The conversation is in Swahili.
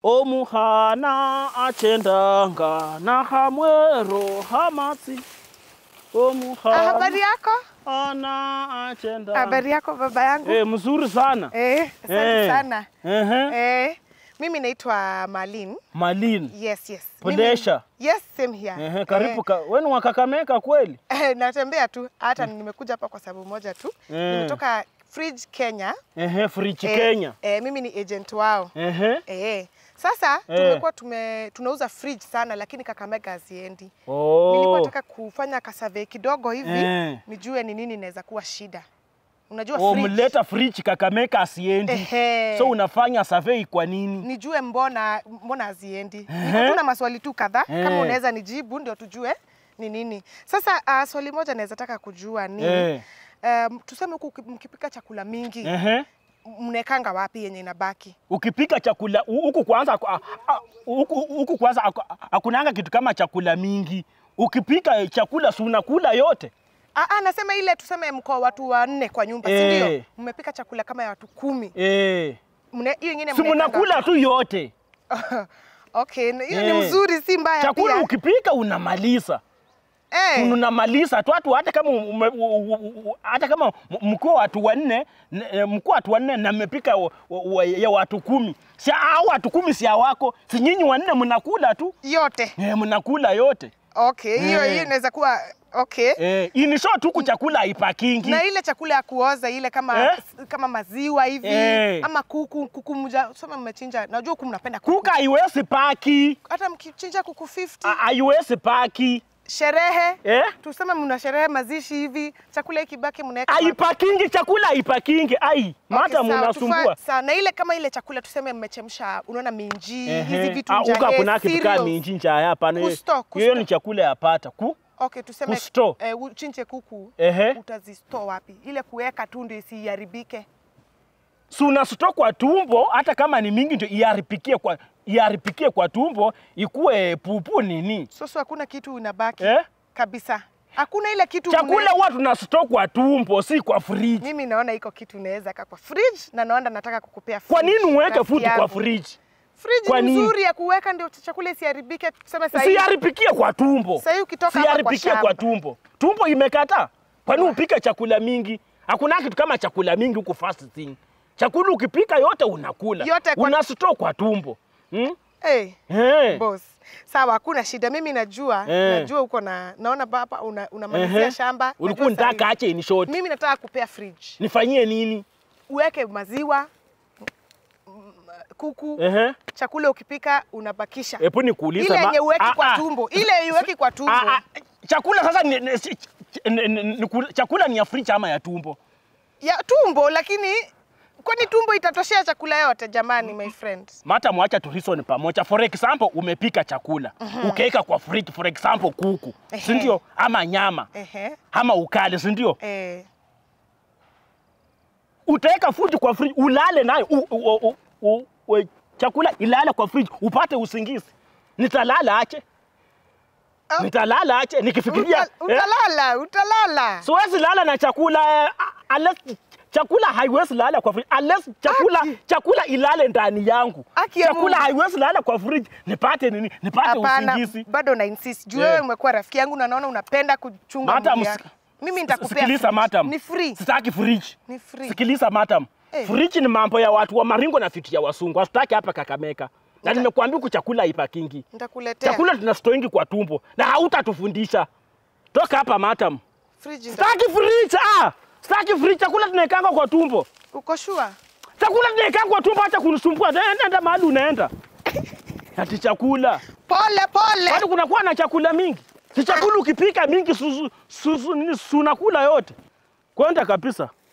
omuhana achendanga na hamwero hamatsi Ah, habari omuhana yako? achendanga Habari yako baba yangu? Eh, mzuri sana Eh, asante Eh. sana. Ehe. Eh, mimi naitwa Malin. Malin Yes, yes. Podesha. Mimi, yes, same here. Ehe, karibu ka, weni wa Kakamega kweli Eh, natembea tu hata nimekuja hapa kwa sababu moja tu. Eh. Nimetoka Fridge Kenya. Ehe, Frichi Eh, Kenya Eh, mimi ni agent wao. Ehe. Eh. Sasa Eh. tumekuwa tume tunauza fridge sana lakini Kakamega haziendi. Oh. Nilikuwa nataka kufanya kasurvey kidogo hivi Eh. nijue ni nini inaweza kuwa shida. Unajua Oh, fridge. mleta Frichi Kakamega asiendi Ehe. so unafanya survey kwa nini nijue mbona mbona haziendi. Ehe. Niko tu na maswali tu kadhaa Eh. kama unaweza nijibu ndio tujue ni nini. Sasa uh, swali moja naweza taka kujua ni Eh. um, tuseme huku uki- mkipika chakula mingi Ehe. mnekanga wapi yenye inabaki? ukipika chakula hu- huku kwanza aku- a- a- huku huku kwanza aku- hakunanga kitu kama chakula mingi. Ukipika chakula si unakula yote. Ah, ah, nasema ile tuseme mko watu wanne kwa nyumba, si Eh. ndio? Mmepika chakula kama ya watu kumi. Eh. Mne- Hiyo ingine Si mnaekanga mnakula tu yote. wapi? Okay, na hiyo Eh. ni mzuri, si mbaya Chakula pia. ukipika unamaliza. Eh. Unamaliza tu watu hata kama ume- u- u- u- hata kama m- mko watu wanne n- eh, mko watu wanne na mmepika wa- wa- ya watu kumi. Si hao watu kumi si wako. Si nyinyi wanne mnakula tu. Yote. Eh, mnakula yote. Okay, hiyo Eh. hiyo inaweza kuwa okay. Eh, ini short huku chakula haipakingi. na ile chakula ya kuoza ile kama Eh? kama maziwa hivi Eh. ama kuku kuku mja sema mmechinja najua huku mnapenda kuku Kuka haiwezi paki. hata mkichinja kuku 50 Ha- haiwezi paki. sherehe Eh? tuseme mna sherehe mazishi hivi chakula ikibaki mnaweka wapi? Haipakingi chakula haipakingi. Ai, mata Okay, sawa, mnasumbua. tufa- sawa na ile kama ile chakula tuseme mmechemsha unaona minji hizi Ehe. vitu Ah, njahe, Uka kuna kitu kama cereals. minji njaya hapana. Kusto, Hiyo kusto. ni chakula yapata. Ku? okay tuseme Kusto. eh, uchinje kuku Ehe. utazistore wapi ile kuweka tu ndio isiharibike Si unasuto kwa tumbo hata kama ni mingi ndio iaripikie kwa iaripikie kwa tumbo ikuwe pupu nini? sasa hakuna kitu inabaki Eh? kabisa hakuna ile kitu Chakula mne- huwa tunasuto kwa tumbo si kwa fridge. mimi naona iko kitu inaweza kaa kwa fridge na naona nataka kukupea Kwa fridge, nini uweke rafiki food kwa yangu. fridge? Fridge Kwa ni nini? nzuri ya kuweka ndio chakula isiharibike tuseme sasa hivi. Siharipikie kwa tumbo. Sasa hii ukitoka hapa kwa Siharipikie kwa shamba. tumbo. Tumbo imekataa. Kwani upike chakula mingi? Hakuna kitu kama chakula mingi huku fast thing. Chakula ukipika yote unakula. Yote kwa- Unasito kwa tumbo. Hmm? hey, Eh. boss sawa hakuna shida mimi najua Eh. najua uko na naona hapa una, unamalizia Ehe. shamba Ulikuwa najua sasa unataka ache in short. hivi. mimi nataka kupea fridge Nifanyie nini? uweke maziwa mm, kuku Ehe. chakula ukipika unabakisha Hebu nikuulize ile ma- yenye uweki Ah, kwa ah. tumbo ile uweki kwa tumbo Ah, ah. Chakula sasa ni, ni, si- ni, ni, ni, chakula ni ya fridge ama ya tumbo? ya tumbo lakini kwani tumbo itatoshea chakula yote jamani my friend Mata mwacha tu reason pamoja. For example, umepika chakula ukaweka kwa fridge, for example kuku, si Ehe. ndio? Ama nyama ehe ama ukali, si ndio? eh Utaweka food kwa fridge, ulale nayo u, u, u, u, u, chakula ilale kwa fridge, upate usingizi. Nitalala ache, Ah. nitalala ache nikifikiria Uta, utalala utalala siwezi lala na chakula eh, unless chakula haiwezi lala kwa fridge unless chakula Aki. chakula ilale ndani yangu. Aki ya chakula Mungu. haiwezi lala kwa fridge nipate nini? Nipate hapana usingizi. bado na insist juu Yeah. wewe umekuwa rafiki yangu na naona unapenda kuchunga Madam, mwili yako. mimi nitakupea Sikiliza fridge. madam. ni free Sitaki fridge. Ni free. Sikiliza madam. Eh. Fridge ni mambo ya watu wa Maringo na vitu ya wasungu. Hatutaki hapa Kakamega. Na Nita- nimekuambia huku chakula haipakingi. nitakuletea Chakula tunastoingi kwa tumbo na hautatufundisha. Toka hapa madam. fridge nita- Sitaki fridge. Ah! Sitaki fridge. Chakula tunaekanga kwa tumbo. uko sure Chakula tunaekanga kwa tumbo acha kunisumbua. Nenda nenda mahali unaenda. Ati chakula. pole pole Kwani kunakuwa na chakula mingi? Si chakula ukipika mingi susu, susu, nini, sunakula yote. Kwenda kabisa.